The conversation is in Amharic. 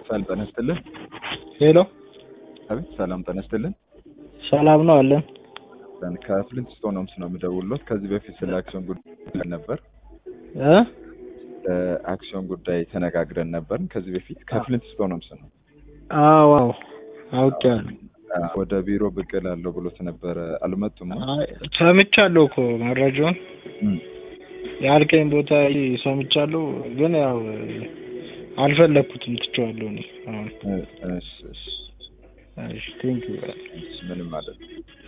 ሰላም ጤና ይስጥልን። ሄሎ አቤት ሰላም ጤና ይስጥልን። ሰላም ነው አለን። ከፍሊንት ስቶን ሆምስ ነው የምደውልዎት። ከዚህ በፊት ስለ አክሲዮን ጉዳይ ነበር እ አክሲዮን ጉዳይ ተነጋግረን ነበር። ከዚህ በፊት ከፍሊንት ስቶን ሆምስ ነው። አዎ አዎ አውቄያለሁ። ወደ ቢሮ ብቅ እላለሁ ብሎት ነበረ። አልመጡም? አይ ሰምቻለሁ እኮ መረጃውን እም፣ ያልከኝ ቦታ ሰምቻለሁ፣ ግን ያው አልፈለግኩትም ትቼዋለሁ። እኔ አሁን እ- እሺ፣ እሺ፣ እሺ ቴንክ ዩ እሺ፣ ምንም ማለት ነው።